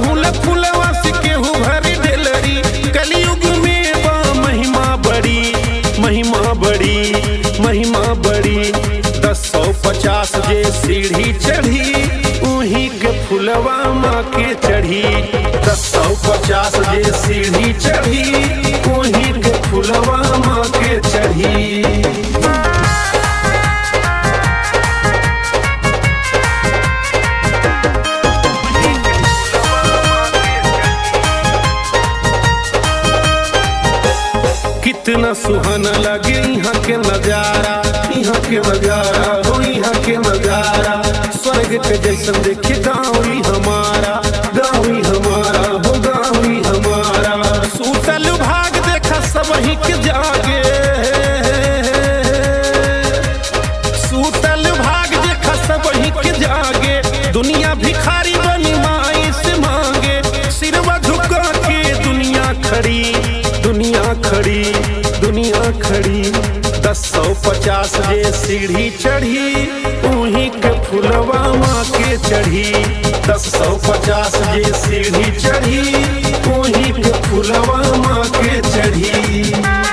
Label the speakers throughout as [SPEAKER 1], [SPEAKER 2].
[SPEAKER 1] अड़हुल फुलवा से केहू भरी ढेलरी कलयुग में बा महिमा बड़ी महिमा बड़ी महिमा बड़ी दस सौ पचास जे सीढ़ी चढ़ी उही के फुलवा माँ के चढ़ी दस सौ पचास जे सीढ़ी चढ़ी उही के फुलवा माँ के चढ़ी कितना सुहाना लगे यहाँ के नजारा यहाँ के नजारा हो यहाँ के नजारा स्वर्ग के जैसन देखे गाँव ही हमारा गाँव ही हमारा हो गाँव ही हमारा सूतल भाग देखा सब ही के जागे सूतल भाग देखा सब ही के जागे दुनिया भिखारी बनी माई से मांगे सिरवा झुका के दुनिया खड़ी दुनिया खड़ी दुनिया खड़ी दस सौ पचास जे सीढ़ी चढ़ी उही के फुलवा माँ के चढ़ी दस सौ पचास जे सीढ़ी चढ़ी उही के फुलवा माँ के चढ़ी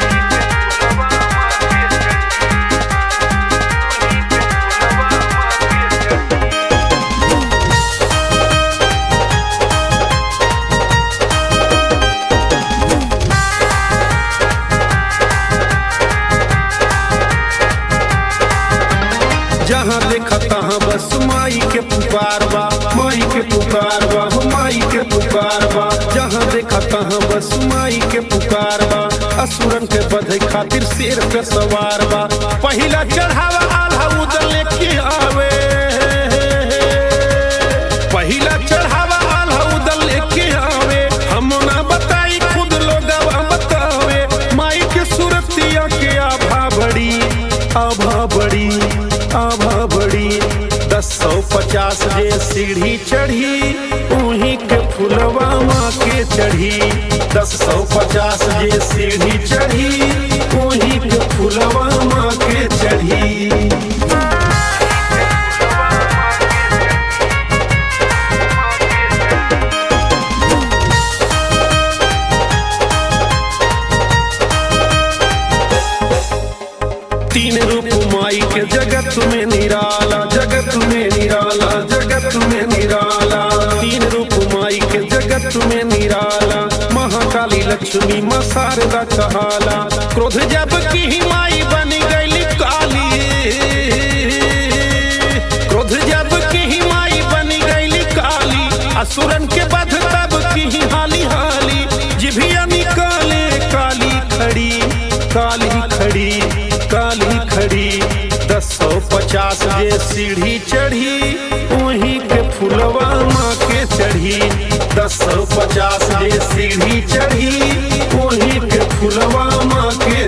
[SPEAKER 1] जहाँ देखा तहाँ बस माई के पुकार बा माई के पुकार बा हो माई के पुकार बा जहाँ देखा तहाँ बस माई के पुकार बा असुरन के बधे खातिर शेर पे सवार बा पहिला चढ़ावा आल्हा उदल लेके आवे पहिला चढ़ावा आल्हा उदल लेके आवे हम ना बताई खुद लोग बतावे माई के सूरतिया के आभा बड़ी आभा बड़ी आभा बड़ी दस सौ पचास जे सीढ़ी चढ़ी उही के फुलवा माँ के चढ़ी दस सौ पचास जे सीढ़ी चढ़ी उही के फुलवा माँ के चढ़ी तीन रूप माई के जगत में निराला जगत में निराला जगत में निराला तीन रूप माई के जगत में निराला महाकाली लक्ष्मी माँ शारदा कहाला क्रोध जब की ही माई बन गई काली क्रोध जब की ही माई बन गई काली असुरन के बध तब की ही हाली हाली जिभिया निकाले काली खड़ी काली खड़ी काली खड़ी दस सौ पचास जे सीढ़ी चढ़ी वहीं के फुलवा माँ के चढ़ी दस सौ पचास जे सीढ़ी चढ़ी वहीं के फुलवा माँ के